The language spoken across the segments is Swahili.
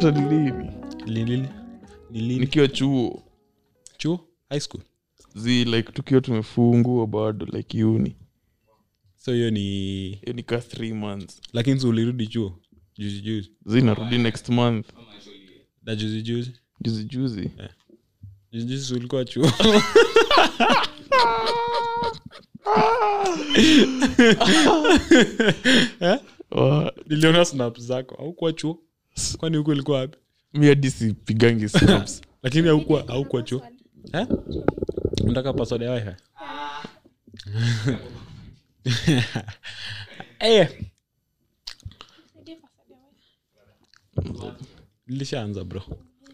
hata lini Li- li- ni lini nikiwa chuo chuo high school zi like tukiwa tumefungua bado like uni so hiyo ni hiyo ni ka three months lakini si ulirudi chuo juzi juzi zi narudi next month na juzi juzi juzi juzi juzi juzi si ulikuwa chuo Eh? Wa- niliona snap zako aukuwa chuo kwani huku ilikuwa wapi mi hadi sipigangi snaps lakini haukuwa haukuwa chuo Eh? unataka password ya wifi Eh, nilishaanza bro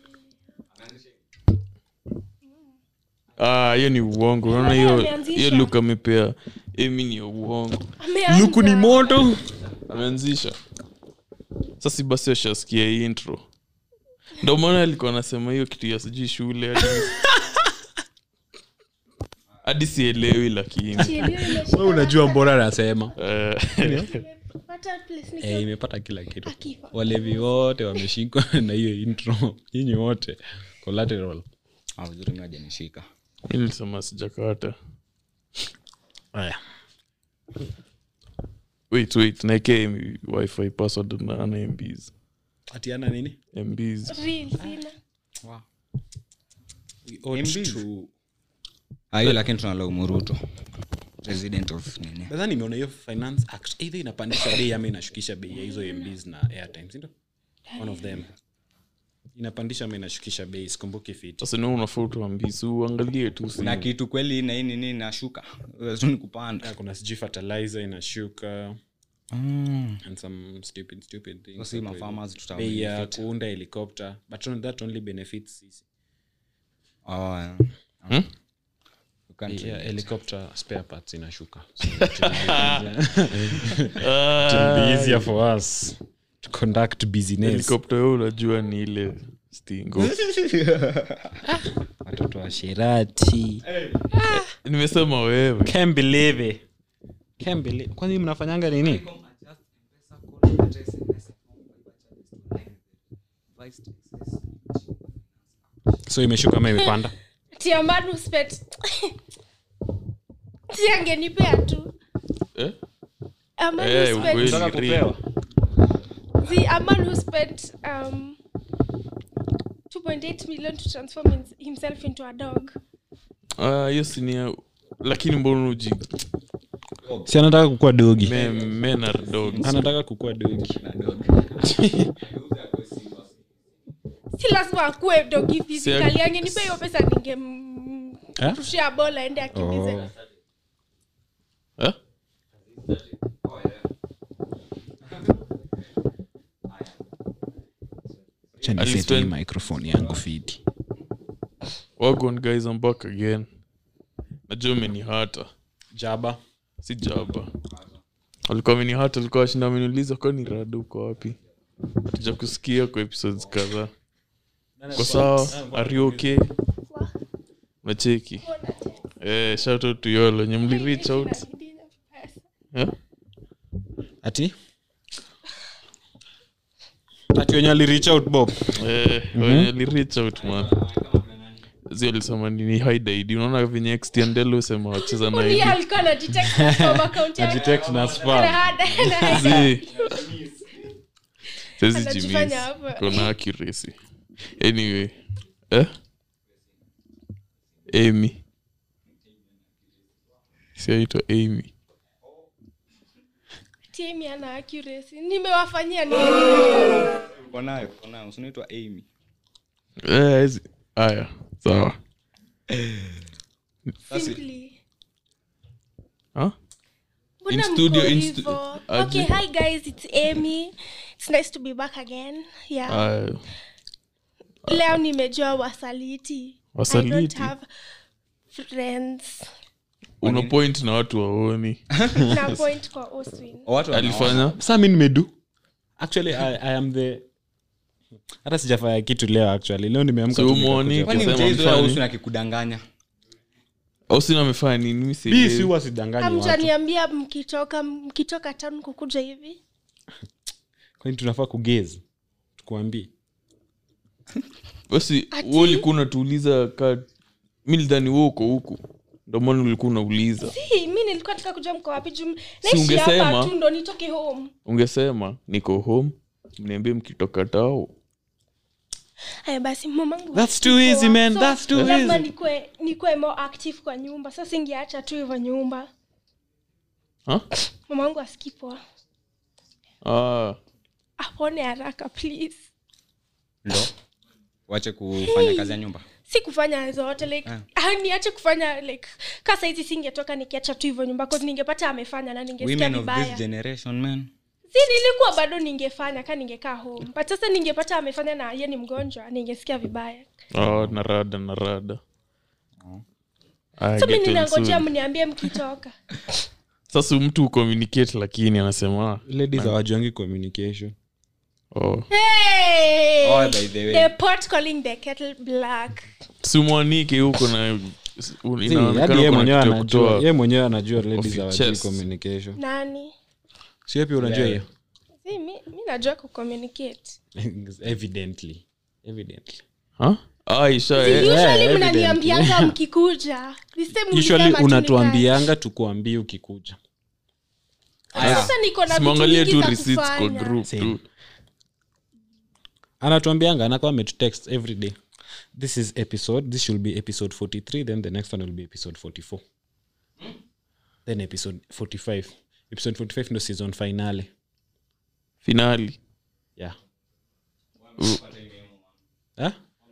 Ah, hiyo ni uongo unaona hiyo ameanzisha. hiyo luk amepea emi ni ya uongo Ameanza. luku ni moto ameanzisha sasi basi washasikia hii intro ndo maana alikuwa anasema hiyo kitu ya sijui shule hadi- hadi sielewi lakini Chielio imeshika we unajua mbona anasema Eh, Pata place niko- Eh, imepata kila kitu Akifa. walevi wote wameshikwa na hiyo intro nyinyi wote collateral Ah, vizuri mi hajanishika mi nilisema sijakata haya wait wait naeke wifi password na ana mbs atiana nini mbs Real, sina. We ought MBs. to- Ah, hiyo lakini tunalaumu ruto president of nini nadhani nimeona hiyo finance act either inapandisha bei ama inashukisha bei ya hizo mbs na airtime sindo one of them inapandisha ama inashukisha bei sikumbuki fit sasa ni unafaa utuambisi uangalie tu kuna simu. kitu kweli na hii nini nashuka ni kupanda kuna sijui fertilizer inashuka mm. and some stupid stupid things So si hapo mafarmers hivyo. tuta bei ya benefit. kuunda helicopter but on- that only benefits sisi oh, yeah. Hmm? You can't yeah, relate. helicopter spare parts inashuka Ah, be easier for us to conduct business helikopta yo unajua ni ile stingo watoto wa shirati nimesema wewe Can't believe it. Can't believe. kwani mnafanyanga nini so imeshuka ama imepanda Tia Manu spent si angenipea tu eh? Amanu Eh, spent- ukweli. Unataka kupewa? the a man who spent um 2.8 million to transform him- himself into a dog Ah, hiyo sinia lakini mbona uji si anataka kukua dogi me- men are dogs anataka kukua dogi si lazima akuwe dogi physically Si- angenipea hiyo pesa ningemrushia bola aende akimbize Oh. eh? Acha At least niseti hii when- microphone yangu fiti wagon guys I'm back again najua umenihata jaba si jaba alikuwa amenihata alikuwa washinda ameniuliza kwani rada uko wapi tuja kusikia kwa episodes kadhaa kwa sawa are you okay macheki eh, shout out to yolo nye mli reach out eh? ati ati wenye alirich out bob Eh, wenye li reach out man zi alisema nini hide ID unaona venye extendelo usema wacheza na Huyu ID alikuwa anajitext from account yake. Ajitext na spam. Ana- ana- zi sezi Anajifanya jimis hapa. kona accuracy anyway eh? amy siaitwa amy Tiemi ana accuracy nimewafanyia nini Uko nayo uko nayo usinaitwa amy Eh, hizi- haya sawa simply Huh? Mbona In studio, mko in hivyo? stu- okay aje? hi guys it's amy it's nice to be back again yeah Haya. leo nimejua wasaliti i Wasaliti? don't have friends una point na watu waoni na point kwa oswin watu wana- alifanya sa mi nimedu actually I, i am the hata sijafanya kitu leo actually leo nimeamka So tu umuoni? nikakuja- kwani Kusema mchezo mfano. ausu akikudanganya ausina amefanya nini mi mi si sielewi. huwa sidanganyi watu amtaniambia mkitoka mkitoka town kukuja hivi kwani tunafaa kugezi tukuambie basi Ati? we ulikuwa unatuuliza ka mi lidhani we uko huku ndomana ulikuwa unauliza Si, mi nilikuwa nataka kujua mko wapi juu Si naishi hapa ungesema? tu ndo nitoke home ungesema niko home mniambie mkitoka tao haya basi mamangu That's too easy, man. So, That's too lazima easy. nikue nikue more active kwa nyumba sasa singeacha tu hivyo nyumba Ha? mamangu askipoa ah, apone haraka please ndo wache kufanya kazi ya nyumba si kufanya zote like ah. niache kufanya like ka saizi singetoka nikiacha tu hivyo nyumba cause ningepata amefanya na ningesikia women of vibaya this generation man si nilikuwa bado ningefanya ka ningekaa home but sasa ningepata amefanya na ye ni mgonjwa ningesikia vibaya ah, narada narada Ah, so mi get well ninangojea soon. mniambie mkitoka sasa mtu ucommunicate lakini anasema ah, ladies hawajuangi communication oh. hey! oh, by the way the pot calling the kettle black simwanike huko na See, inaonekana hadi ye kuna mwenyewe kitu ya anajua kutoa ye mwenyewe anajua ladies your hawajui chest. communication nani si pia unajua hiyo si mi, mi najua kucommunicate evidently evidently Ha? Ah, isha Si, eh, usually evidently. mnaniambianga mkikuja This time usually mlisema tu unatuambianga tukuambie ukikuja nikae. sasa niko na vitu simwangalie mingi tu za receipts kwa kufanya. group Same. tu anatuambianga anakuwa ametutext every day this is episode this should be episode 43 then the next one will be episode 44 then episode 45 episode 45 ndo season finale finali yeah huh?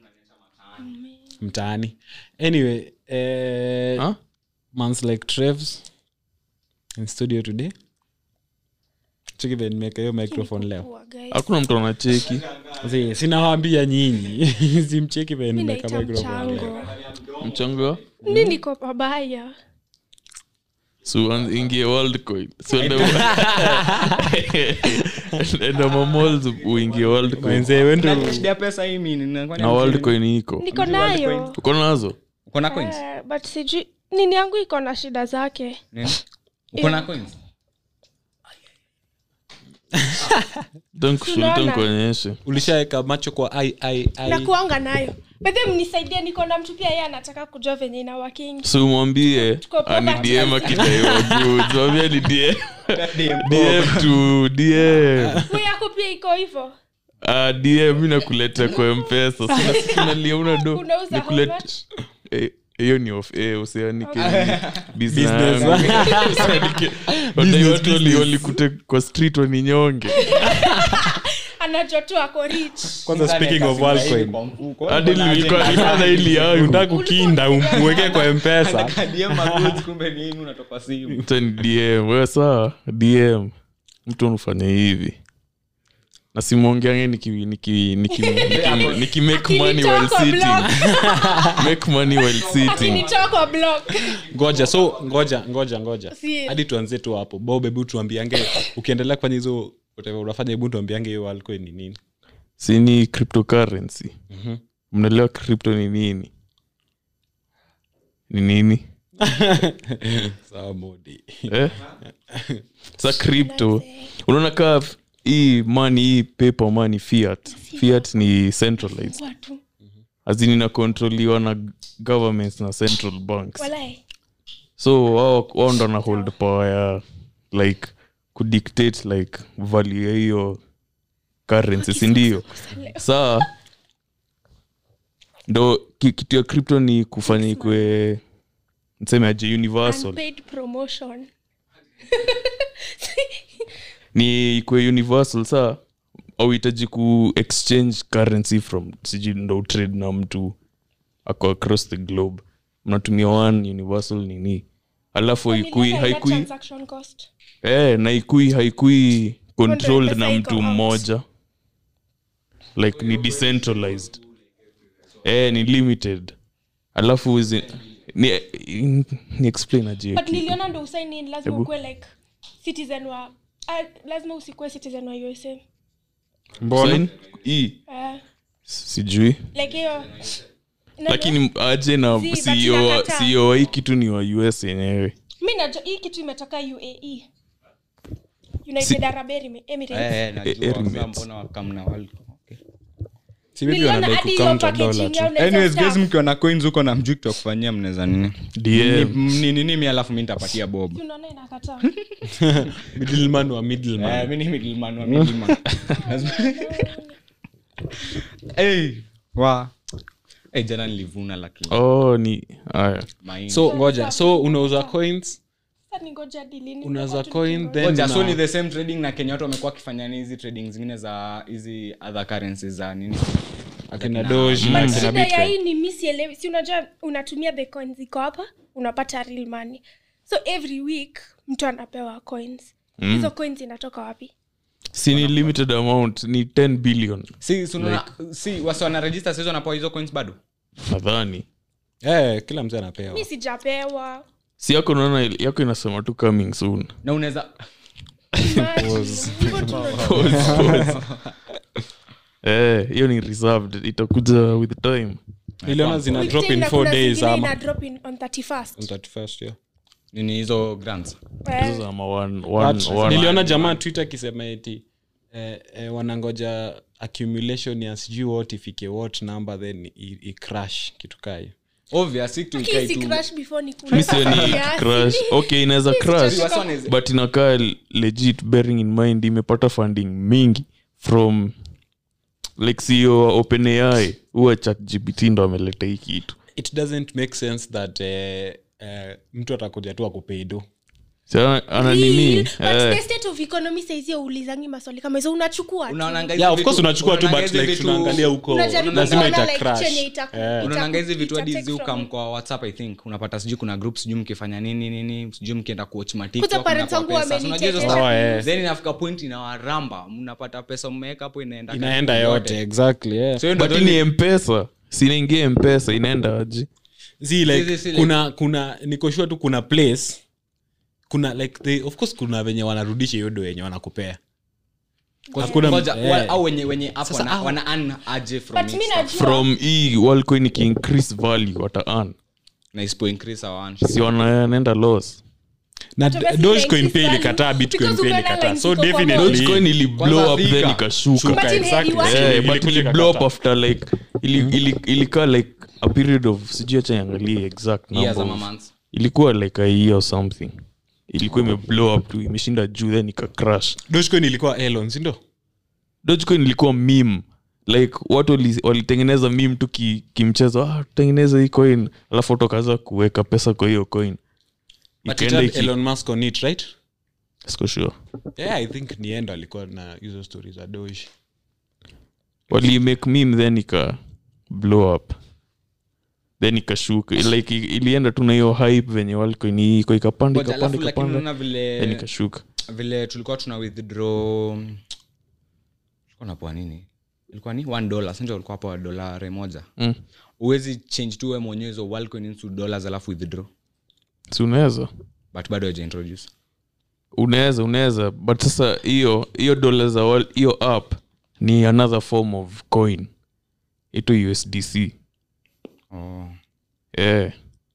mtaani anyway eh, Ha? months like trevs in studio today chikive nimeweka hiyo microphone leo Poa, guys. hakuna mtu anacheki Zi, sinawambia nyinyi simcheki ve Mi nimeweka naita microphone leo mchango mchanga mi niko pabaya so ingie worldcoin so enda mamols uingie worldcoin wenzee wendo shida ya pesa hii mimi ninakuwa na worldcoin iko niko nayo uko nazo uko na coins Eh, but sijui nini yangu iko na shida zake Nini? uko na coins tankushulita Tunaona. nkuonyeshe ulishaweka macho kwa ai ai ai nakuanga nayo bedhe mnisaidie niko na mtu pia ye anataka kujua venye ina working so mwambie Tuko poverty. anidm akidaiwa goods mwambie ni dm dm tu dm Huyu yako pia iko hivo Ah, dm mi nakuleta kwa mpesa sinaliauna do Unauza how Nikulete- much? Eh, hiyo ni of eh, usianike Business. businesswalikute kwa street waninyonge anajua tu ako rich kwanza speaking of Worldcoin, hadi nilikuwa nilikuwa na ili yangu unataka kukinda umweke kwa mpesa Acha ni dm wewe saa dm mtu unafanya hivi na simwongeange niki, niki, niki, niki, niki make money while Akinitoa kwa sitting block. make money while sitting akinitoa kwa block ngoja so ngoja ngoja ngoja Si- hadi tuanzie tu hapo bob hebu tuambiange ukiendelea kufanya hizo whatever unafanya hebu tuambiange hiyo Worldcoin ni nini si ni cryptocurrency mnaelewa crypto ni nini ni nini sawa modi eh? sa crypto unaona kaa f- hii money hii paper money fiat fiat ni centralized watu azini inakontroliwa na governments na central banks walai so wao wao ndo na hold power ya like kudictate like value ya hiyo currency sindio saa ndo ki- kitu ya crypto ni kufanya ikwe nseme aje universal unpaid promotion ni ikwe universal saa auhitaji ku exchange currency from sijui ndo utrade na mtu ako across the globe mnatumia one universal nini alafu haikui Niliona ina haikui transaction cost eh, na ikui haikui controlled pesa na iko mtu out. mmoja like ni decentralized eh, ni limited alafu zi, ni, ni explain aje but niliona ndo usaini lazima Hebu. ukuwe like citizen wa ah, lazima usikuwe citizen wa usa mbona Sign? hii uh, sijui like hiyo lakini aje na Si, but CEO wa- inakataa. CEO wa hii kitu ni wa us yenyewe mi najua hii kitu imetoka uae united arab Emirates. emirates Eh, Emirates. mbona wakamna Worldcoin? Okay. si maybe Niliona wanadai hadi hiyo kucounter dollar packaging tu yao unaweza anyways staff. guys mkiwa na coins huko na mjui tutakufanyia mnaweza nini DM. Ni- ni nini mi alafu mi nitapatia bob Unaona inakataa. middleman wa middleman Eh, mi ni middleman wa middleman. Hey, wa hey, jana nilivuna lakini oh ni haya mahindi. so ngoja so unauza coins Sasa ningoja hadi lini? unauza Watu coin ningoja. then Ngoja, so una- ni the same trading na kenya watu wamekuwa wakifanya ni hizi trading zingine za hizi other currencies za nini akina doji na But akina shida ya bitcoin hii ni mi sielewi si unajua unatumia the coins iko hapa unapata real money so every week mtu anapewa coins hizo coins inatoka wapi si ni limited amount ni 10 billion si si unaona- si wasi wanaregister saizi wanapewa hizo coins bado nadhani Eh, kila mtu anapewa mi sijapewa si yako naona yako inasema tu coming soon na unaweza Imagine. Hivyo tu ndo- eh hiyo ni reserved itakuja with time niliona zina With drop time in na four kuna days zingine ama ina drop in on 31st. On 31st, yeah. nini hizo grants Eh, Hizo ama one- one- But one- niliona jamaa twitter akisema eti eh, eh, wanangoja accumulation ya sijui what ifike what number then i, i crash kitu kayo obvious si tu hii ikae si tu crash before ni kule. mi sioni Yes. crash okay inaweza crash sijachoka. Wasi wanaweza- but inakaa legit bearing in mind imepata funding mingi from like sio openai huwa chat gpt ndo ameleta hii kitu it doesn't make sense that eh, eh, mtu atakuja tu akupeido Si ana ana Real, nini but eh, the state of economy saizi haulizangi maswali kama hizo unachukua tu. unaonanga hizi yeah of vitu- course unachukua tu unaonanga but hizi like vitu- tunaangalia huko Unajaribu lazima kuona, ita like, crash chenye itaku- Eh. ita- unaonanga hizi vitu ita hadi take from ziukam it. kwa whatsapp i think unapata sijui kuna group sijui mkifanya nini nini sijui mkienda kuwatch ma Kuza TikTok, parents mnapewa wangu pesa. So unajua hizo wamenichekesha. stuff. Oh, eh. then inafika point inawaramba mnapata pesa mmeweka hapo inaenda inaenda karibu yote exactly yeah. So hiyo ndio but only- ni mpesa sinaingia mpesa inaenda aji Zi, like, Si, si, si, like- kuna kuna nikoshua tu kuna place kuna like they, of course kuna venye wanarudisha hiyo do yenye wanakupea Hakuna- Ngoja, eh. wa- au wenye wenye hapo Sasa, wana- au- wana earn aje from But it mi stuff. najua from hii walcoin ikiincrease value wata earn na isipo increase our earn. si wanaenda loss na But obviously dogecoin like pia this ilikataa value, bitcoin because pia ukiona ilikataa lines so ziko kwa definitely dogecoin ili blow Kwanza up then Thika. ikashuka Shuka, Imagine exactly. heri wasi- Eh, Ilikuja but ili ikakataa. blow up after like ili, ili, ilikaa like a period of sijui acha niangalie exact Years number ama of- months. ilikuwa like a year or something ilikuwa ime blow up tu imeshinda juu then ika crash dogecoin ilikuwa elon sindo dogecoin ilikuwa meme like watu wali- walitengeneza meme tu ki- kimchezo ah, tutengeneze hii coin alafu watu wakaanza kuweka pesa kwa hiyo coin but it Ikaenda had iki- elon musk on it right siko sure yeah i think ni endo alikuwa na hizo stories za doge wali make meme then ika blow up then ikashuka like i- ilienda tu na hiyo hype venye walcoin iko ikapanda Ngoja, ikapanda alafu lakini ikapanda unaona vile then ikashuka vile tulikuwa tuna withdraw tulikuwa napoa nini ilikuwa ni one dollar sindio ulikuwa hapo dolare moja mm. uwezi change tu we mwenyewe hizo Worldcoin into dollars alafu withdraw si unaweza but bado haja introduce unaweza unaweza but sasa hiyo hiyo dola za wal- hiyo app ni another form of coin ito usdc oh. eh.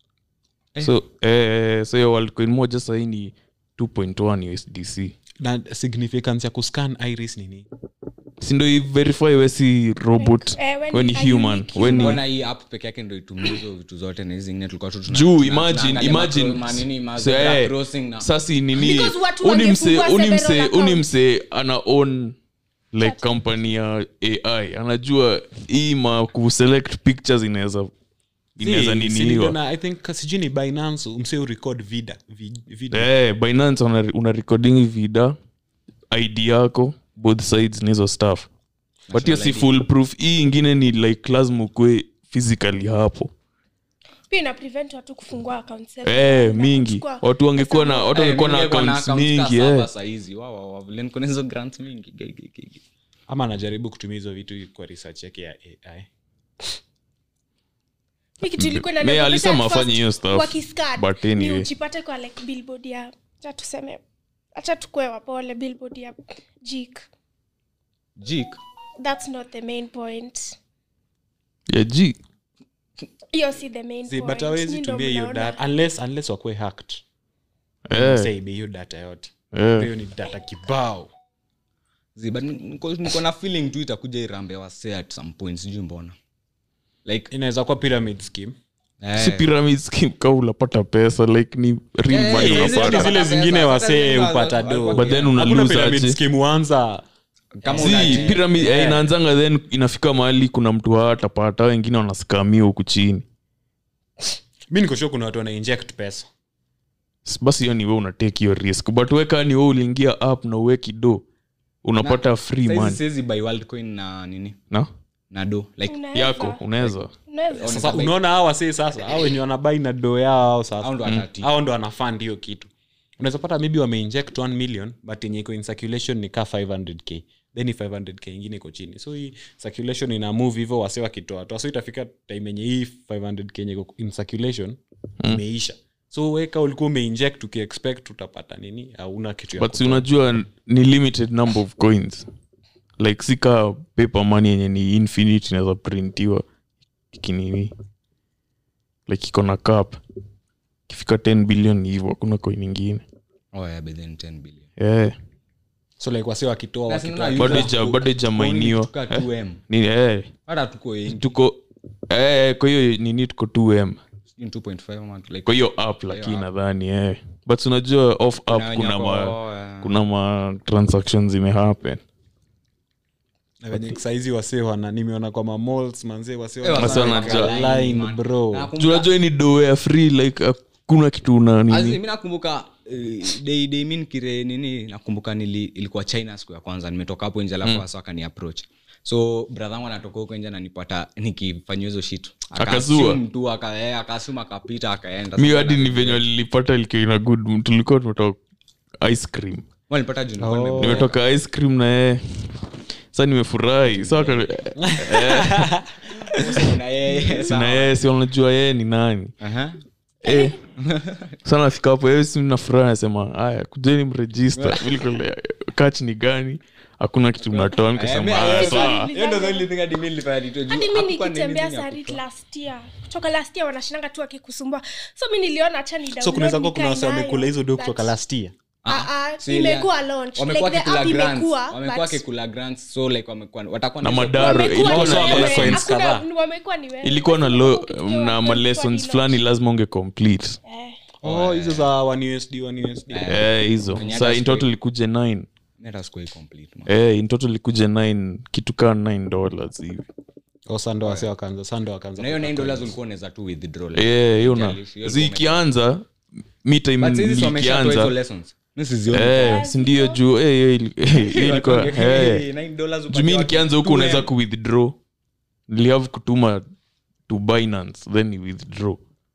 so eh, so hiyo world coin moja sahii ni 2.1 usdc na significance ya kuscan iris nini sindo verify wesi robot Eh, when weni you are human unique weni mbona hii app peke yake ndo itumie hizo vitu zote na hizi zingine tulikuwa tu tuna- juu tuna- imagine tunaangalia imagine macro- manini, ma- So, zebra eh, crossing na- sasi nini Because watu uni mse wangefungua uni mse several uni accounts. mse ana own like company ya ai anajua hii ma kuselect pictures inaweza inaweza Si- si niniwa niliona, i think sijui ni binance mse urecord vida vi- video eh, binance una, una recording vida id yako both sides nizo stuff but hiyo si ID. full proof hii ingine ni like lazima ukwe physically hapo pia ina prevent watu kufungua accounts eh, mingi watu wangekuwa na watu Eh, wangekuwa na mimi ningekuwa na accounts accounts mingi ka saba eh. sahizi. Wa- wa- wa- vile niko na hizo grants mingi Ge- ge- ge- ge. ama anajaribu kutumia hizo vitu kwa research yake ya ai Me alisema afanye hiyo stuff, but anyway. ujipate kwa like billboard ya acha tuseme acha tukue wapole billboard ya jik Jik. that's not the main point ya g hiyo si the main See, point. but awezi Nyi ndo tumia hiyo mnaona. data unless unless wakuwe hacked eh, Say ibe hiyo data yote eh. hiyo ni data kibao Zi, but niko niko na feeling tu itakuja irambe wase at some point sijui mbona like inaweza kuwa pyramid scheme eh, si pyramid scheme ka unapata pesa like ni real Yeah, money yeah, yeah, unapata yeah, zile zingine pesa, wasee pesa, hupata pesa, do pesa. but then una Hakuna lose pyramid aje scheme huanza kama si unaji- pyramid Yeah. eh, inaanzanga then inafika mahali kuna mtu hatapata wengine wanaskamia huku chini mi nikoshua kuna watu wana inject pesa S- basi hiyo ni we unatake hiyo risk but weka ni we uliingia up na uweki do unapata free Saizi money siwezi buy Worldcoin na nini na na do like Unaweza. yako unaweza Unaweza. sasa unaona hao wasee sasa au wenye wanabai na do yao au sasa ndo atati au ndo wanafund hiyo kitu unaweza pata maybe wameinject 1 million but yenye iko in circulation ni ka 500k then hii 500k ingine iko chini so hii circulation ina move hivyo wase wakitoa toa so itafika time yenye hii 500k yenye iko in circulation imeisha so weka ulikuwa umeinject ukiexpect utapata nini hauna kitu ya but si kutoa. unajua ni limited number of coins like sika paper money yenye ni infinite inaweza printiwa ikinini like iko na cap ikifika 10 billion ni hivyo hakuna coin ingine oh yeah but then 10 billion yeah. so like wase wakitoa Basi wakitoa unaona bado user ija- tu- bado ijamainiwa tuka 2M. ni eh, hata tuko wengi tuko eh, kwa hiyo nini tuko 2m sijui 2.5 ama like kwa hiyo app lakini nadhani eh. but unajua off app wenye kuna wako- ma, oh, yeah. kuna ma transactions zimehappen na wenye saizi wasee wana nimeona kwa mamalls manzee wasee Eh, wana- Wase wana- wanajua. line, line, man. bro. Nakumbuka- Juu unajua hii ni do ya free like hakuna kitu una Azi, nini mi nakumbuka eh, day day mi nikire nini nakumbuka nili, ilikuwa china siku ya kwanza nimetoka hapo nje alafu wasa akani approach so brother wangu anatoka huko nje nanipata nikifanyia hizo shit Akazua. tu aka- eh, akasuma akapita akaenda mi hadi ni venye lilipata likiwa ina good mood. tulikuwa tumetoka ice cream walipata juu nilikuwa nimeboeka. nimetoka ice cream na yeye sa nimefurahi sa aka- Na yeye, sawa. na yeye si unajua yeye ni nani Aha. eh. sa nafika hapo yeye si nafurahi nasema haya kujeni mrejista kach ni gani hakuna kitu mnatoa Eh, nikasema mi- haya eh, sawa hiyo ndo the only thing hadi mi nilifanya nitoe juu hadi mi hakukuwa na nikitembea anything ya sarit kutoa. last year kutoka last year wanashinanga tu akikusumbua so mi niliona hacha ni so kunaweza kuwa kuna wase download wamekula hizo do nikae kutoka nayo. last year Ah, ah, Si imekuwa ile- launch. wamekuwa Like the wakikula app grants. imekuwa, wamekuwa but- wakikula grants so like wamekuwa watakuwa na hizo- madaro Wamekuwa ilikuwa ni na wewe. na coins Hakuna- kadhaa. wamekuwa ni wewe. ilikuwa na Wamekuwa lo, ukitoa na ilikuwa malessons ni fulani launch. lazima unge complete Eh. oh hizo za 1 usd 1 usd Eh, hizo Kwenye sa hata in total siku- ikuje 9 Mi hata sikuwahi complete, man. eh, in total ikuje 9 kitu kaa 9 dollars hivi oh sando wase wakaanza sando wakaanza na hiyo 9 dollars ulikuwa unaweza tu withdraw like. Eh, hiyo na Haijalishi, hiyo zi ilikuwa ikianza mi time But sisi wameshatoa hizo ilikianza lessons. Mi sizioni. eh, sindio juu eh, hiyo ili- eh, hiyo ilikuwa Watu eh. wange- $9 dollars juu upatie mi watu nikianza huku 2M. unaweza kuwithdraw nilihave kutuma to binance then ni withdraw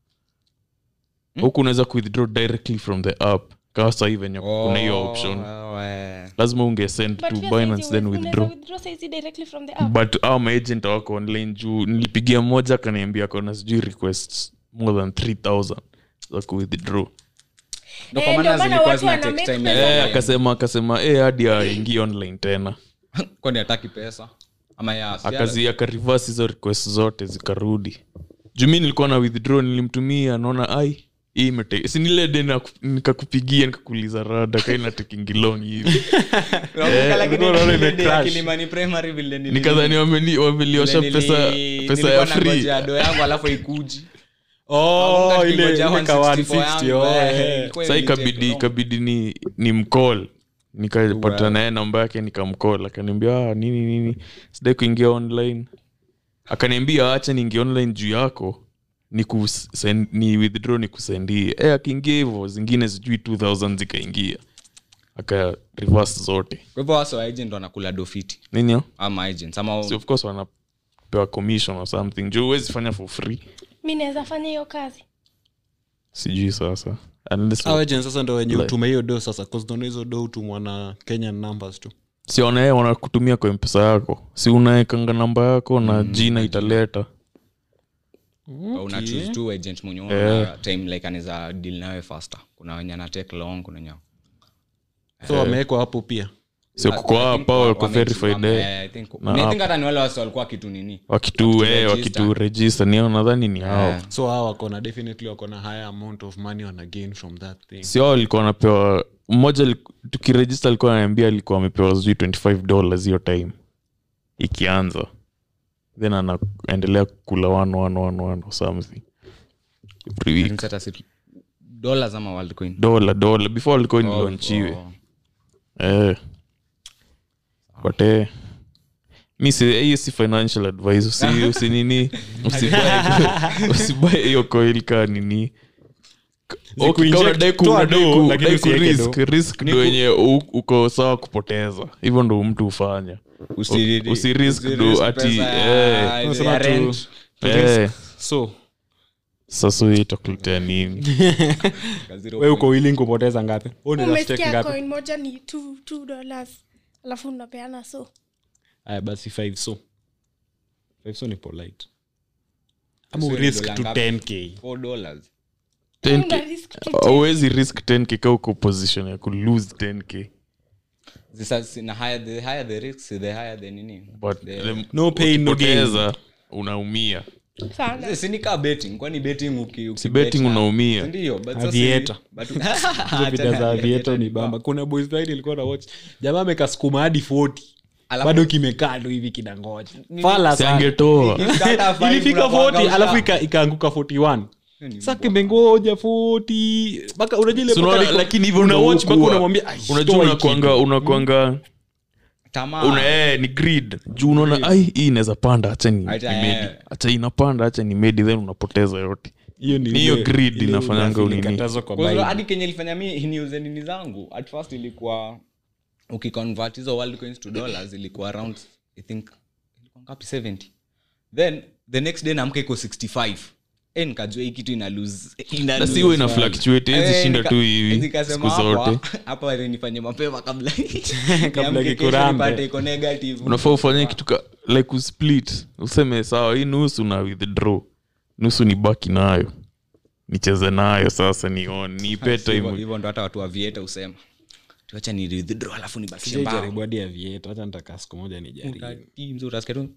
huku unaweza kuwithdraw directly from the app kawa sahii venye kuna hiyo option Oh, eh. lazima ungesend But to pia binance saizi then unaweza withdraw withdraw saizi directly from the app. but au maagent wako online juu nilipigia mmoja akaniambia kona sijui requests more than 3000 za kuwithdraw Ndo Eh, kwa maana ndio maana zilikuwa watu zina wana take make time pesa. ya- eh, akasema akasema eh, hadi aingie online tena kwani hataki pesa ama ya si- akazi akarivas hizo request zote zikarudi juu mi nilikuwa na withdraw nilimtumia naona ai hii imete sinile de na- nikakupigia nikakuuliza rada kaina tekingilong hivi Nakumbuka lakini ulikuwa unaona ile ime day ya crash. Kilimani Primary vile nili- nikadhani wameni- wameliosha vile pesa nili- pesa nilikuwa ya free nangojea do yangu alafu ikuji oh Nakumbuka ile tukingojea ile ka 164 160 yangu, oh eh, eh. ilikuwa sa ilitake ikabidi long. ikabidi ni, ni mcall nikapata naye namba yake nikamcall akaniambia ah, nini nini sidai kuingia online akaniambia acha niingia online juu yako ni, kusend, ni withdraw ni kusendie e, akiingia hivyo zingine sijui 2000 zikaingia aka reverse zote kwa hivyo wasa agent wanakula dofiti ninio ama agents ama si of course wanapewa commission or something juu huwezi fanya for free mi naweza fanya hiyo kazi sijui sasa Unless- Hao agents sasa ndo wenye utume hiyo do sasa cause naona hizo do hutumwa na kenyan numbers tu si wanae wanakutumia kwa mpesa yako si unaekanga namba yako na jina italeta una choose tu agent mwenye unaona time like anaweza deal nawe faster kuna wenye ana take long kuna wenye so wamewekwa hapo pia sio kuko I think hapa wa- wako wame- verified wame- eh. eh, I think- Na I app. think hata ni wale wasi walikuwa kitu nini wakitu eh, register. wakitu register ni hao nadhani ni hao Eh. so hao wakona definitely wakona higher amount of money wana gain from that thing sio hao walikuwa wanapewa mmoja aliku- tukirejista alikuwa ananiambia alikuwa amepewa sijui 25 dollars hiyo time ikianza then anaendelea kula one, one, one, one or something every week Means hata si- dollars ama world coin dola dola before alikuwa Oh, nilaunchiwe oh. eh. but eh, mi si hiyo si financial advice usi, usi nini usibuy- usibuy hiyo coil ka nini Okay, Zikuinject, kama unadai ku- toa unadai do, ku- lakini unadai ku usieke risk, do. risk ndo wenye u- uko sawa kupoteza hivyo ndo mtu hufanya Usi- usi risk usi do risk ati, pesa ya- eh. ya Unasema tu- rent. eh, so sasa hii itakuletea nini Zero we uko willing kupoteza ngapi Wewe unaweza stake umesikia ngapi coin moja ni two, two dollars alafu unapeana so aya basi five so five so ni polite ama So ni urisk dola to ngapi? 10k Four dollars 10K. Una risk to auwezi risk 10k ka uko position ya kulose 10k Zisa- si- na higher the higher the risk the higher the nini but The- the- No pain, no gain. ukipoteza, unaumia sana Si- si ni kaa betting kwani betting uki, uki Si betting bet na- unaumia. Si ndio but sasa Aviator. si- but- hizo vida za vieto ni bamba kuna boys Friday ilikuwa na watch jamaa amekasukuma hadi 40 Alafu- bado kimekaa ndo hivi kinangoja fala Si sana angetoa Ikikata five ilifika unakuanga 40 usha- alafu ika- ikaanguka 41 sa kimengoja 40 mpaka unajua ile So mpaka unaona, liko- lakini hivyo una ndo watch mpaka hukuwa. unamwambia "Ai, unajua toa hii unakwanga kitu." unakwanga tamaa una eh, ni grid juu unaona ai hii inaweza panda hacha ni Acha, ni medi eh. hacha inapanda hacha ni medi then unapoteza yote hiyo ni Ni hiyo ile- greed ile inafanyanga unafeel unini. ikatazwa kwa Kwa hiyo Bible. hadi kenye ilifanya mi niuze nini zangu at first ilikuwa ukiconvert hizo world coins to dollars ilikuwa around i think ilikuwa ngapi 70 then the next day naamka iko 65 e nikajua hii kitu ina lose ina na lose siwe ina value. fluctuate Eh, hezi shinda nika- tu hivi nikasema siku hapa- zote hapa ile nifanye mapema kabla Kabla niamke kesho kikurambe. nipate iko negative unafaa ufanye kitu ka like usplit useme sawa hii nusu na withdraw nusu ni baki nayo nicheze nayo sasa nione niipe Hivyo- time hivyo ndo hata watu wa vieta husema tuacha ni withdraw alafu nibakishe Sijai mbao jaribu hadi ya vieto hata nitaka siku moja nijaribu Ukatii mzuri, utasikia tu,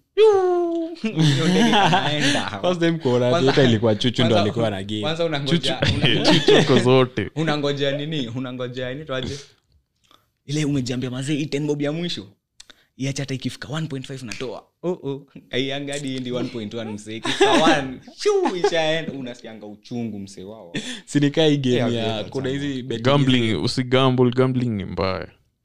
hiyo ndege inaenda. First time kuona Kwanza- vieto ilikuwa chuchu ndo kwanza- alikuwa na game kwanza unangoja- una- chuchoko zote unangojea nini unangojea nini twaje ile umejiambia mazee hii 10 bob ya mwisho iacha hata ikifika 1.5 natoa oh, oh. aianga hadi endi 1.1 msee ikifika 1 shuu ishaenda unasikianga uchungu msee wao sinikaa hii game Yeah, ya yeah, kuna hizi betting gambling usigamble gambling ni mbaya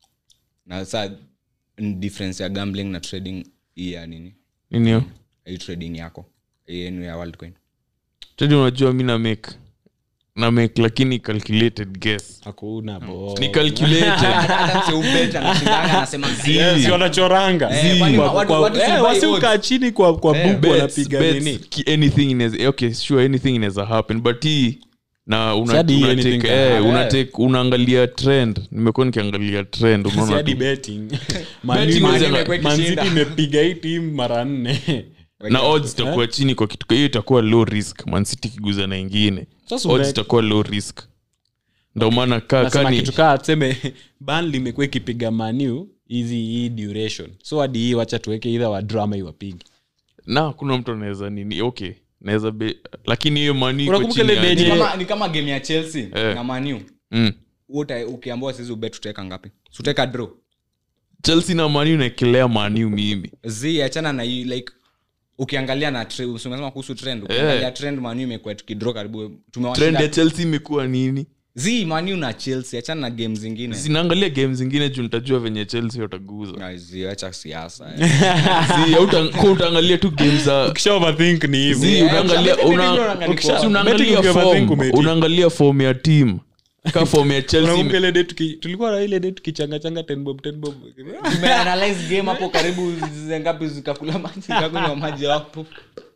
na saa ni difference ya gambling na trading hii ya nini ninio hii trading yako hii yenu ya worldcoin tadi unajua mi na make na make lakini calculated guess hakuna bo ni calculated hata msee ubet anashindanga anasema Zii. si wanachoranga Eh, kwani Kwa- watu- kwa- watu si eh, buy wasi odds? ukaa chini kwa kwa Eh, buku Bets, wanapiga bets, nini ki- anything inaweza okay sure anything inaweza happen but hii na una, Sadi una anything take, can eh, happen. una take, unaangalia trend nimekuwa nikiangalia trend Si unaona hadi tu. betting Betting Man- inaweza- Man- Man City ikishinda. imepiga hii timu mara nne na odds itakuwa chini kwa kitu hiyo itakuwa low risk mancity kiguza na ingine Sasa odds ume- itakuwa low risk ndo maana ka nasema kani kitu kaa tuseme Burnley imekuwa ikipiga manu hizi hii duration so hadi hii wacha tuweke idha wa drama iwapigi na kuna mtu anaweza nini okay naweza be lakini hiyo mani iko Unakumbuka chini ile ya- day- ni kama, ni kama game ya chelsea Eh. na manu mm. ukiambua sisi ubet tutaweka ngapi tutaweka draw chelsea na mani unaekelea maniu mimi zi achana na hii like ukiangalia na tre- umesema kuhusu trend ukiangalia trend manu imekuwa tukidraw karibu trend ya tumewashinda chelsea imekuwa nini zi manu na chelsea achana na game zingine zinaangalia game zingine juu nitajua venye chelsea wataguza Na zi acha siasa eh. Si, hauta- kwa utaangalia tu game za kisha overthink ni hivo Si, Yeah, unaangalia- betting una- unaangalia ukisha- form. unaangalia Betting ukiwa form, overthink umeti. unaangalia form ya team ka form ya chelsea unakumbuka ile day tuki- tulikuwa na ile day tukichangachanga 10 bob 10 bob tumeanalyze game hapo karibu zi- ngapi zikakula maji zikakunywa maji hapo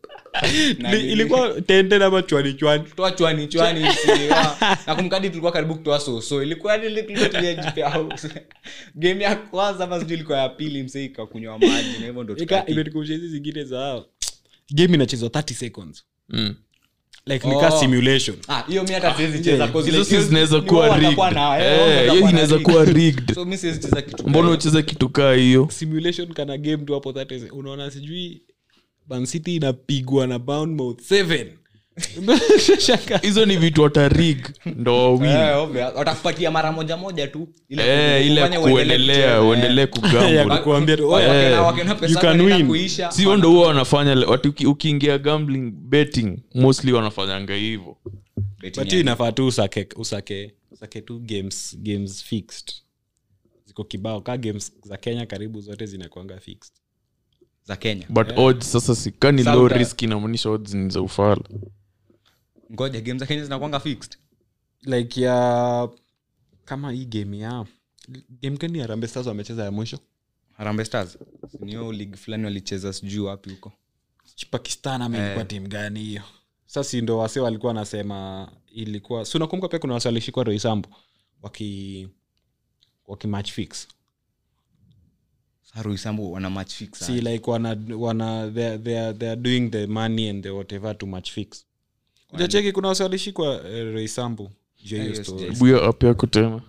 Na Ili- ilikuwa tende ama chwani chwani toa chwani chwani siwa. na kumkadi tulikuwa karibu kutoa soso ilikuwa ni ile tulikuwa tumejipea house. game ya kwanza ama sijui ilikuwa ya pili msee ikakunywa maji na hivyo ndo Ika- tukaki. imetukumbusha hizi zingine za game inachezwa 30 seconds Mm. like ni ka Oh. simulation Ah, hiyo mi hata siwezi cheza cause hizo like si hiyo- zinaweza ni kuwa wao rigged. watakuwa na- eh, Eh, wao watakuwa hiyo na inaweza rigged. kuwa rigged. So mi siwezi cheza kitu mbona kama ucheze kitu kaa hiyo simulation kana game tu hapo that is- unaona sijui mancity inapigwa na bournemouth seven Shaka. hizo ni vitu watarig ndo hiyo. wawili Eh, obvious. watakupatia mara moja moja tu ile Eh, ile kufanya uendelee kuendelea kucheza, uendelee ya kugamble kukuambia tu, Wa- "Oya, wakina- Eh, wakina pesa you yako can inaenda win." kuisha, sio ndo huwa wanafanya watu uki- ukiingia gambling betting mostly wanafanyanga hivyo betting but ya- hiyo inafaa tu usake usake usake tu games games fixed ziko kibao ka games za kenya karibu zote zinakwanga fixed za kenya but odds sasa sikani Sasa low uta- risk inamaanisha odds ni za ufala ngoja game za kenya zinakwanga fixed like ya kama hii game ya game gani ya Harambee Stars wamecheza ya mwisho harambe stars niyo league fulani walicheza sijuu wapi huko pakistan ama ilikuwa timu gani hiyo sasa si ndo wase walikuwa wanasema ilikuwa si unakumbuka pia kuna wase walishikwa roisambu waki waki match fix saruisambu wana match fix si like wana wana they, they, are, they are doing the money and the whatever to match fix ujacheki kuna wase walishikwa eh, roisambu juu ya hiyo Yes, story. yes. buya ap yako tena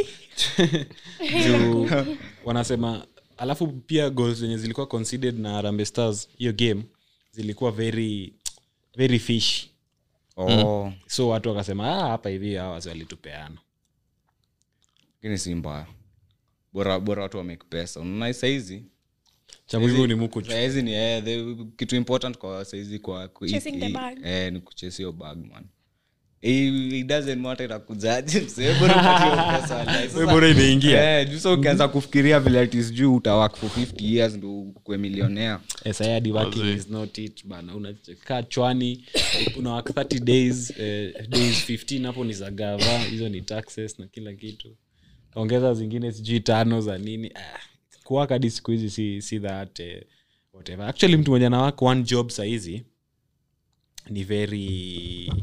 juu wanasema alafu pia goals zenye zilikuwa considered na Harambee stars hiyo game zilikuwa very very fish oh so watu wakasema "Ah, hapa hivi hawa wase walitupeana lakini si mbaya bora bora watu wamake pesa unaona saizi cha muhimu ni muku saizi ni eh, the, kitu important kwa saizi kwa ku- Chasing the i- bag. eh, ni kuchase hiyo bag man Eh, it doesn't matter itakujaje msee, bora upate hiyo pesa, wallahi. Sasa- bora imeingia Eh, juu sasa ukianza kufikiria vile ati sijui utawak for 50 years ndo ukue milionea sayadi working Wazee. is not it bana unakaa chwani una work 30 days eh, days 15 hapo ni za gava hizo ni taxes na kila kitu ongeza zingine sijui tano za nini ah, kuwaka hadi siku hizi si, si that eh, whatever actually mtu mwenye anawaka one job sahizi ni very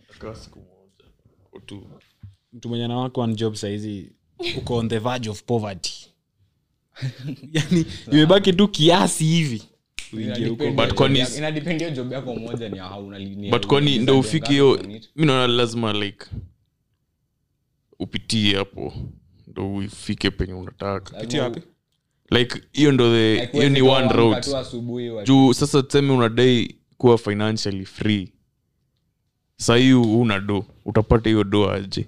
mtu mwenye anawaka one job sahizi uko on the verge of poverty yani imebaki tu kiasi hivi uingie huko But kwani- inadepend hiyo job yako moja ni hauna ni- but kwani ni- ndo ni- ufike ni- hiyo ni- mi naona lazima like upitie hapo ndo ufike penye unataka Pitia wapi? like hiyo ndo the Like, hiyo ni huwezi one kuamka route tu asubuhi wa- juu sasa tuseme unadai kuwa financially free sahii una do utapata hiyo do aje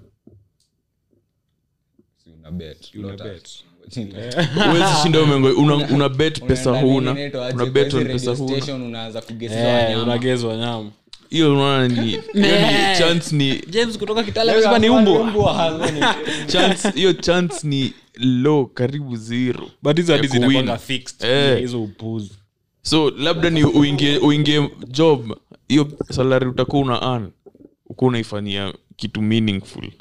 Si una bet, Una not bet. us. uwezi shinda umengo una, una bet pesa Unaenda huna nini inaitwa aje, una kwa bet hizi on radio pesa huna station unaanza kugesiwa Eh, wanyama. unagezwa nyama hiyo unaona ni hiyo ni chance ni james kutoka kitale Leo amesema ni amekuwa umbo umbwa, hazo ni- chance hiyo chance ni low karibu zero but hizo hadi ya kuwin. zinakwanga fixed Eh. hizo upuzi so labda ni uingie uingie job hiyo salary utakuwa una earn ukuwa unaifanyia kitu meaningful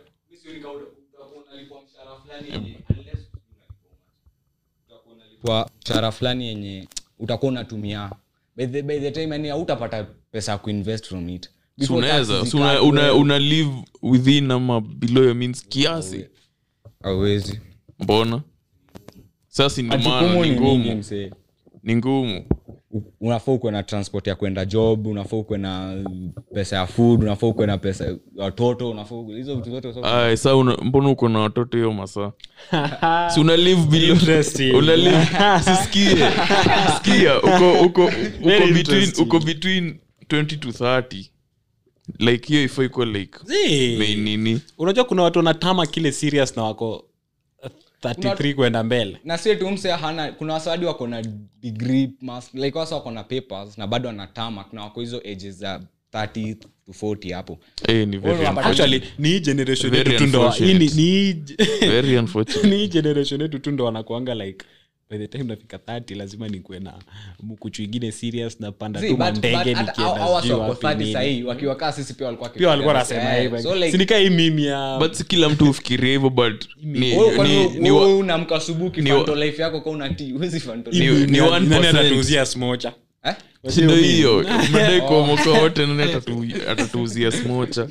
kwa mshahara fulani yenye utakuwa unatumia by the, by the time yani hautapata pesa ya kuinvest from it so Before unaweza taxes so una, zikatwe, una, una live within ama below your means kiasi hauwezi. mbona sasa ndio maana Majukumu ni ni mingi, ngumu msee. ni ngumu U- unafaa ukuwe na transport ya kwenda job unafaa ukuwe na pesa ya food unafaa ukuwe na pesa ya watoto unafaa ukuwe- hizo vitu zote so- Ay, sa una, mbona uko na watoto hiyo masaa si una live below Interesting. una live sisikie sikia uko uko uko Very between interesting. uko between 20 to 30 like hiyo ifo iko like main nini unajua kuna watu wanatama kile serious na wako uh, 33 kwenda mbele na si tu mse hana kuna wasawadi wako na degree mas, like wasa wako na papers na bado wanatama kuna wako hizo ages za 30 to 40 hapo eh ni very Wewe unapata- unfortunate. actually ni hii generation Very yetu tu ndo hii ni- unfortunate. ni hii- very unfortunate ni hii generation yetu tu ndo wanakuanga like by the time nafika 30 lazima nikuwe na mkuchu ingine serious na panda See, tu but- mandege but hata hao- hao nikienda wasi sijui wako wapi 30 nini. sahii wakiwakaa sisi pia walikuwa pia walikuwa wakifikiria, nasema eh, hivyo so like, sinika hii mimi ya but si kila mtu ufikiria hivyo but ni, wewe kwani ni, wewe- ni, wewe wa- unamka asubuhi ni wa- kifanto life yako kwa unatii huwezi fanto Ni- life. ni Nani- 1%. nani atatuuzia smocha Eh? si ndo hiyo madai kuomoka wote nani atatu- atatuuzia smocha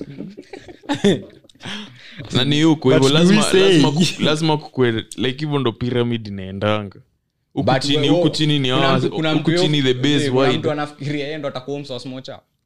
na ni huko hivyo But do lazima we say- lazima ku- lazima kukwe like hivyo ndo pyramid inaendanga huku But chini wewe- huku chini ni kuna hawa, mtu- kuna huku mtu chini the yo- base kuna wide mtu anafikiria yeye ndo atakuwa msa wa smocha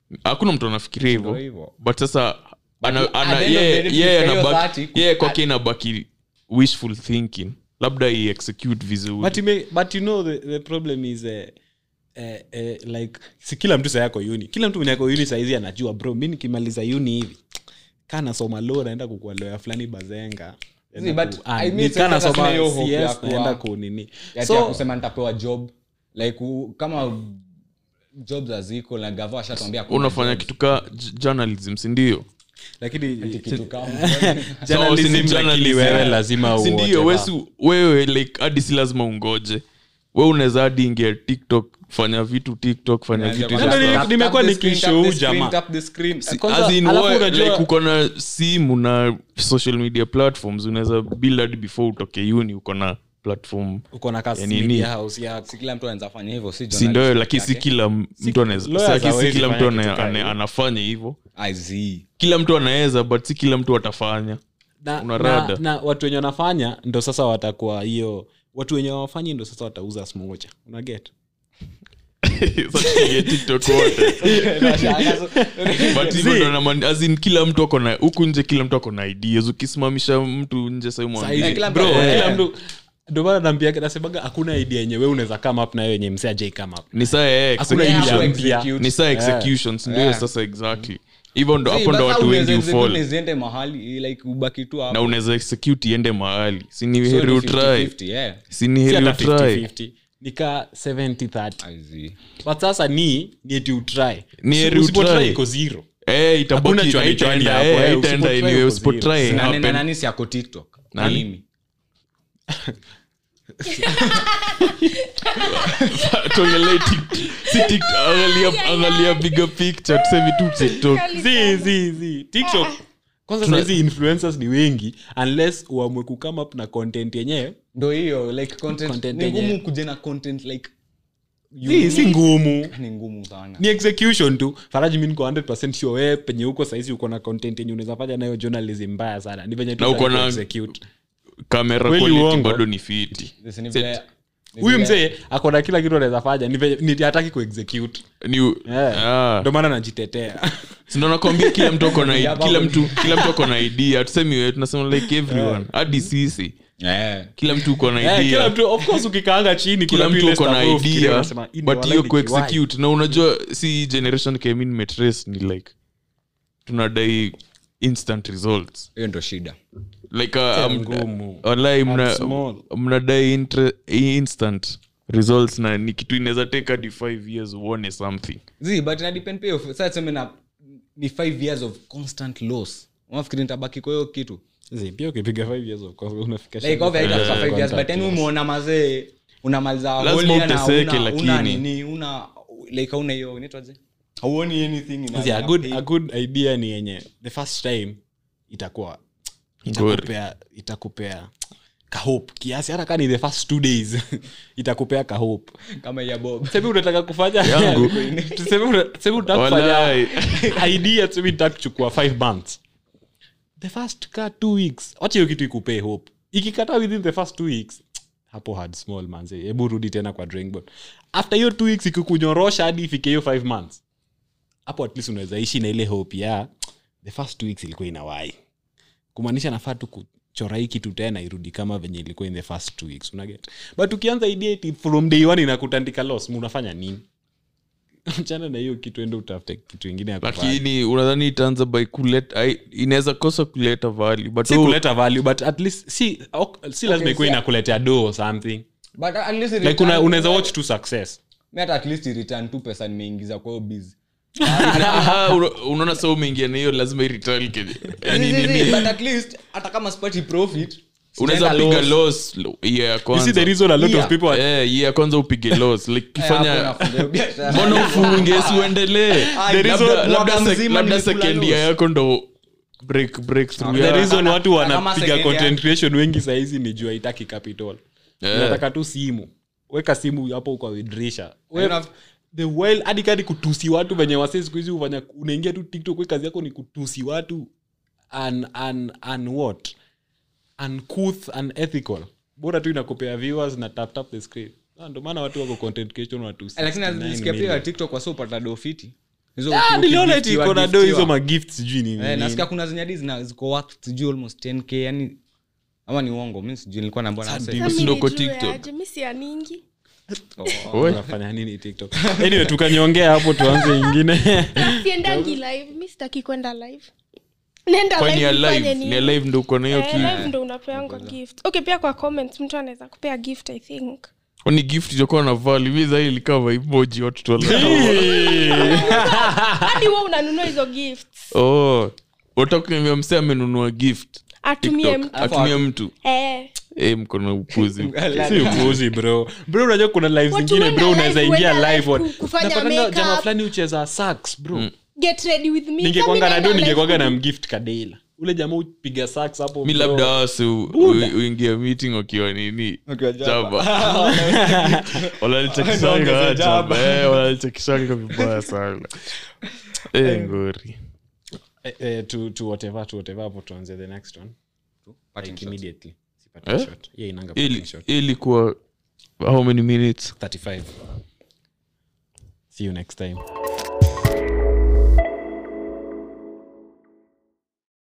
hakuna mtu anafikiria Ndio hivyo hivyo. but sasa ana- at ana- the end of yeye- the day, yeye hiyo anabaki- 30, yeye kwake inabaki wishful thinking labda i execute vizuri but, ime, but you know the, the problem is uh, uh, uh, like si kila mtu saa yako uni kila mtu mwenye ako uni saizi anajua bro mi nikimaliza uni hivi kaa nasoma lo naenda kukua loya fulani bazenga See, but Ah, I mean, ni sasa kaa nasoma sina hiyo hope ya CS, kuwa- naenda kunini Ati ya so kusema nitapewa job like u, kama jobs haziko na gava ashatwambia hakuna unafanya jobs. kitu ka j- journalism sindio lakini kitu kama journalism, si ni lakini journalism. wewe lazima sindio whatever. wesu wewe like hadi si lazima ungoje we unaweza hadi ingia tiktok fanya vitu tiktok fanya vitu Ndio, ndio, Instagram. nimekuwa nikishow jamaa. Kwanza, As in, alafu we- unajua- like uko na simu na social media platforms unaweza build hadi before utoke uni uko na platform uko na kasi Ya nini? media house yako si kila mtu anaweza fanya hivyo si si ndio journalist lakini si yake. kila m- mtu anaweza lawyers si- si hawezi kila mtu fanya ana- kitu kama ana- hiyo. anafanya hivyo I see. kila mtu anaweza but si kila mtu atafanya na, Una na, rada. na watu wenye wanafanya ndo sasa watakuwa hiyo watu wenye wafanyi ndo sasa watauza smocha unaget Sasa tuingie TikTok wote. But hivyo ndo naman- as in kila mtu ako na huku nje kila mtu ako na ideas ukisimamisha mtu nje sahii mwambie, Saizi, kila mtu- bro, eh. kila mtu ndo maana naambia nasemaga hakuna idea yenye we unaweza come up nayo yenye msee ajai come up ni saa ya Hakuna execution. idea mpya. ni saa executions ndio Yeah. sasa exactly hivyo ndo See, hapo ndo but watu how wengi unaweza ufall execute ziende mahali like ubaki tu hapo. na unaweza execute iende mahali si ni So heri ni utry 50-50, yeah. si ni Si heri hata utry 50-50. nika 70-30 I see. but sasa ni ni eti utry Ni heri Usipotry utry. iko zero Eh, Hakuna itabaki chwani chwani itaenda hapo, eh, eh, itaenda usipotry anyway uko usipotry zero. eh, Nani- happen. nani si ako tiktok Nani? Mimi. tuongelee Tik- si Tik- angalia- angalia bigger picture tuseme tu tiktok zi zi zi tiktok kwanza sahizi influencers ni wengi unless uamwe kukama up na content yenyewe ndo hiyo like content, Content ni ngumu yenyewe. kuja na content like si, si ngumu ni ngumu sana ni execution tu faraji mi niko 100 sure wewe penye huko sahizi uko na content yenye unaweza fanya nayo journalism mbaya sana ni venye tu Na uko sahi na- execute. kamera Kweli quality uongo. bado ni fiti This ni Set. vile- ni huyu vile- mzee ako na kila kitu anaweza fanya ni venye- ni hataki kuexecute ni Yeah. ah. ndo maana najitetea sindo nakwambia kila mtu ako na Yeah, kila babo. mtu kila mtu ako na idea tusemi wewe tunasema like everyone hadi sisi Yeah. kila mtu uko na Eh, kila idea mtu of course ukikaanga chini kila kuna mtu vile uko na stuff ufikiria, idea unasema, "Hii ni but walai hiyo ni kiwai." kuexecute na unajua si generation kemi nimetrace ni like tunadai instant results hiyo ndo shida like uh, um, ngumu. wallahi mna- small. mnadai intre- instant results na ni kitu inaweza take hadi 5 years uone something zi but ina depend pia of- sasa tuseme na ni five years of constant loss unafikiri nitabaki kwa hiyo kitu Zi, pia ukipiga five years of course, unafika like shamba obviously five itafika years five years but contact yani loss. umeona mazee unamaliza Lazima whole year na uteseke, una- una lakini. nini una like hauna hiyo inaitwaje hauoni anything ina- Zi, a ina good- pay. a good idea ni yenye the first time itakuwa itakupea itakupea kahope kiasi hata kani the first two days itakupea kahope kama ya bob tuseme unataka kufanya Yangu. tuseme una- tuseme unataka Walai. kufanya idea tuseme nitaka kuchukua five months the first ka two weeks wacha hiyo kitu ikupee hope ikikata within the first two weeks hapo hard small manze hebu rudi tena kwa drawing board after hiyo two weeks ikikunyorosha hadi ifike hiyo five months hapo at least unaweza ishi na ile hope ya the first two weeks ilikuwa inawai kumaanisha nafaa tu kuchora hii kitu tena irudi kama venye ilikuwa in the first two weeks unaget but ukianza idea eti from day one inakutandika loss unafanya nini chana na hiyo kitu ende utafute kitu ingine ya kufanya. lakini unadhani itaanza by kuleta ai- inaweza kosa kuleta value but si wewe- kuleta value but at least si, ok- si lazima ikuwa si- inakuletea do or something but at least it like una, return- unaweza watch tu success mi hata at least return tu pesa nimeingiza kwa hiyo busy Aha, una- unaona sa umeingia na hiyo lazima irital yani nini but at least hata kama sipati profit unaweza sijaenda piga loss. loss year ya you see kwanza the reason a lot Yeah. of people are, Eh, year ya kwanza upige loss like Eh, hapo kifanya nafunga hiyo biashara. mbona ufunge siuendelee Ah, the labda, reason labda, mwaka sek- mzima labda nilikula second year loss. yako ndo break breakthrough the ya- reason watu Kama wanapiga second content creation wengi sahizi ni juu haitaki capital Eh. inataka tu simu weka simu hapo kwa widrisha Enough. the while hadi kadi kutusi watu venye wase siku hizi hufanya unaingia tu tiktok we kazi yako ni kutusi watu un, un, un what uncouth unethical bora tu inakupea viewers na tap tap the screen Ah, ndo maana watu wako content creation watu lakini 69 nilisikia pia million. tiktok wasiopata dofiti Hizo Ah, uki- niliona eti ukigiftiwa, iko na do hizo giftiwa. magift sijui ni Eh, nini. nasikia kuna zenye hadi zina- ziko worth sijui almost 10k yani ama ni uongo mi sijui nilikuwa naambiwa na Sasa msee. Mimi Sasa ndo mi kwa nijue TikTok. aje, mi sianingi Oh, Oi. unafanya nini tiktok anyway tukanyongea hapo tuanze ingine siendangi live mi sitaki kwenda live nenda kwani ya nifanye live nini? ni ya live ndo uko na hiyo Eh, kitu live ndo unapeangwa gift okay pia kwa comments mtu anaweza kupea gift i think kwani gift itakuwa na vali mi zai likava emoji watoto wala hadi wa unanunua hizo gifts oh utakuambia msee amenunua gift atumie TikTok, mtu atumie mtu eh, Eh, mko na upuzi si upuuzi bro bro unajua kuna live Watu zingine wenda bro live, unaweza ingia wenda live live on- ku- kufanya Unapatanga makeup. jamaa fulani ucheza sax bro get ready with me ningekwanga Sasa na mi do naenda ningekwanga live na ku- mgift kadela ule jamaa upiga sax hapo mi bro. labda wasi Buda. uingia meeting wakiwa nini Wakiwa jaba. jaba wanalichekishanga Wanaongeza jaba jaba. Eh, wanalichekishanga vibaya sana Eh, ngori Eh, eh, to, to whatever to whatever hapo tuanze the next one Parting like shot. immediately Si parting Eh? shot. Yeah, inanga ili parting shot. ilikuwa how many minutes 35 see you next time